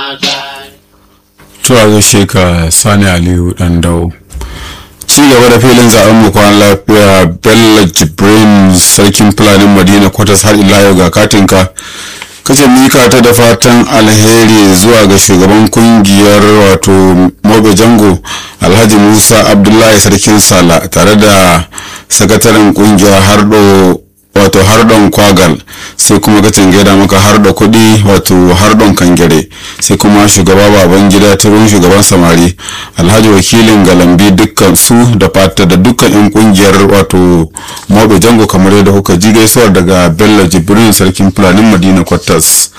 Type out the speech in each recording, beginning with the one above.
Tuwa gaishe ka Sani Aliyu Dandau. Ci gaba da filin zaben mu kwan lafiya Bello Jibrin sarkin Fulanin Madina kwatas har ila yau ga katinka. Kace mika ta da fatan alheri zuwa ga shugaban kungiyar wato Mobe Jango Alhaji Musa Abdullahi Sarkin Sala tare da sakataren kungiyar Hardo wato hardon kwagal sai kuma ka gaida maka harda kuɗi wato hardon kangare sai kuma shugaba baban gida turun shugaban samari alhaji wakilin galambi dukkan su da fata da dukkan yan kungiyar wato mobe jango kamar yadda kuka ji gaisuwar daga bello jibrin sarkin fulanin madina kwatas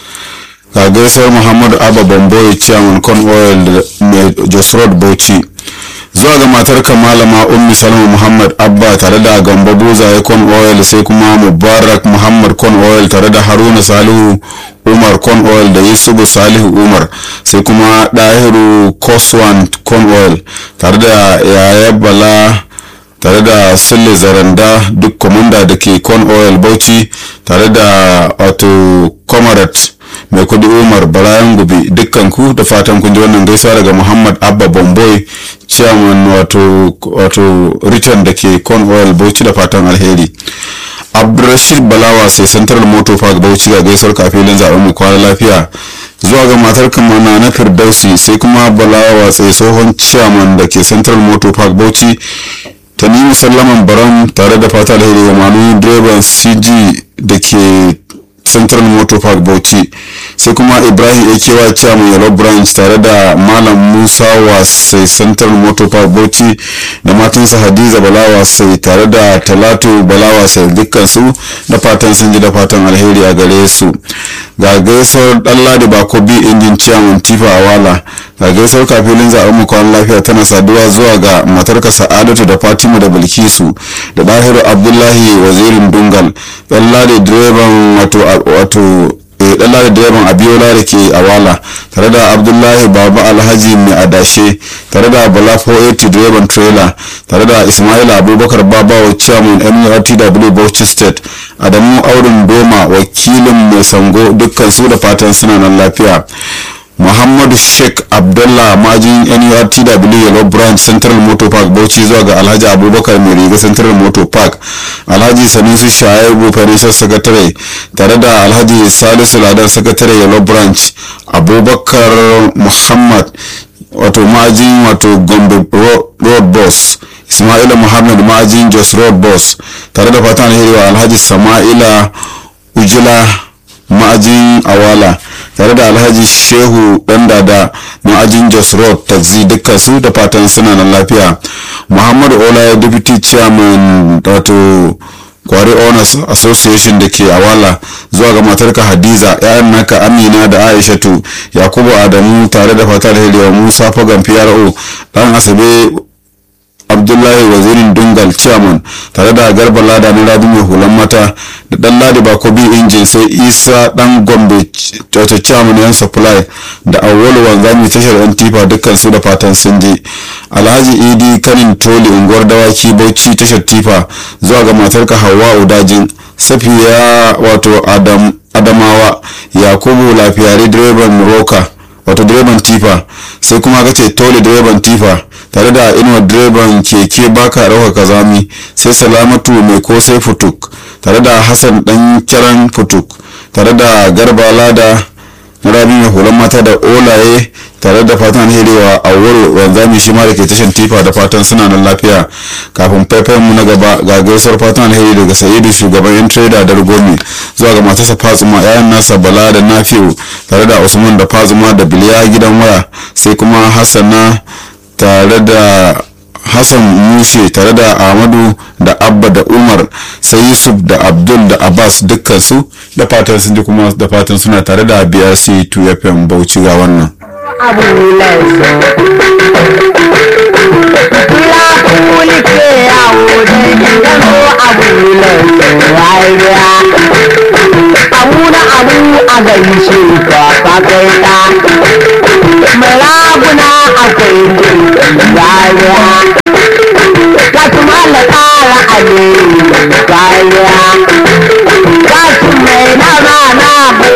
ga gaisuwar muhammadu abba bamboyi chairman con oil mai jos road bauchi zuwa ga matar malama ummi salma muhammad abba tare da gamba buzaye con oil sai kuma mubarak muhammad con oil tare da haruna salihu umar con oil da yusufu salihu umar sai kuma dahiru koswan con oil tare da yaya bala tare da sule zaranda duk komanda da ke con oil bauchi tare da wato comrade mai kudi umar barayan gobe dukkan ku da fatan kun ji wannan gaisuwa daga muhammad abba bomboy chairman wato wato richard da ke con oil bauchi da fatan alheri abdulrashid balawa sai central motor park bauchi ga gaisuwar kafilin zaben mu kwana lafiya zuwa ga matar kamana na firdausi sai kuma balawa sai tsohon chairman da ke central motor park bauchi ta nemi sallaman baram tare da fata alheri ga manu direban cg da ke central motor park bauchi sai kuma ibrahim akewa chairman yellow branch tare da malam musa wasai central motor park bauchi da matansa hadiza balawa sai tare da talatu balawa sai dukkansu da fatan sun ji da fatan alheri a gare su ga gaisuwar dan ladi bako bi injin chairman tifa awala ga gaisuwar kafilin zaɓen mu kwan lafiya tana saduwa zuwa ga matarka sa'adatu da fatima da bilkisu da dahiru abdullahi wazirin dungal dan ladi direban wato wato dan ladi direban abiola da ke awala tare da abdullahi baba alhaji mai adashe tare da bala 480 direban trailer tare da ismail abubakar babawa chairman nurtw bauchi state adamu aurin doma wakilin mai sango dukkan su da fatan suna nan lafiya muhammadu sheikh abdullah majin nurtw yellow branch central motor park bauchi zuwa ga alhaji abubakar mai riga central motor park alhaji sanusi shaibu financial secretary tare da alhaji salisu ladan secretary yellow branch abubakar muhammad wato majin wato gombe road boss ismaila muhammad majin jos road boss tare da fatan alheri wa alhaji sama'ila ujila ma'ajin awala tare da alhaji shehu dan dada ma'ajin jos road taxi dukkan su da fatan suna nan lafiya muhammadu ola deputy chairman wato kwari owners association da ke awala zuwa ga matarka hadiza yayan naka amina da aishatu yakubu adamu tare da fatar hiriwa musa fagan pro dan asabe abdullahi wazirin dungal chairman tare da garba lada na rabi mai hulan mata da dan ladi bakobi injin sai isa dan gombe wato chairman yan supply da awwalu wanzami tashar yan tifa dukkan su da fatan sun je alhaji idi kanin toli unguwar dawaki bauchi tashar tifa zuwa ga matarka hawa udajin safiya wato adam adamawa yakubu lafiyari direban roka wato direban tifa sai kuma ka ce tole direban tifa tare da inuwa direban keke baka ɗauka kazami sai salamatu mai kosai futuk tare da hassan dan kiran futuk tare da garba lada na rabi mai hulan mata da olaye tare da fatan alheriwa a wuri wanzami shi ma da ke tashin tifa da fatan suna nan lafiya kafin faifayen mu na gaba ga gaisuwar fatan alheri daga sayidu shugaban yan trader da rugomi zuwa ga matarsa fazuma yayan nasa bala da nafiu tare da usman da fazuma da biliya gidan waya sai kuma hassana tare da hassan mushe tare da ahmadu da abba da umar sai yusuf da abdul da abbas dukkan su da fatan sun ji kuma da fatan suna tare da brc 2 fm bauchi ga wannan abu Kula kuli ke yawo da gano abu rayuwa. Abu na abu a gaishe ka ka kai ta. Mai raguna akwai rayuwa. Ka tuma da kara ale rayuwa. Ka mai na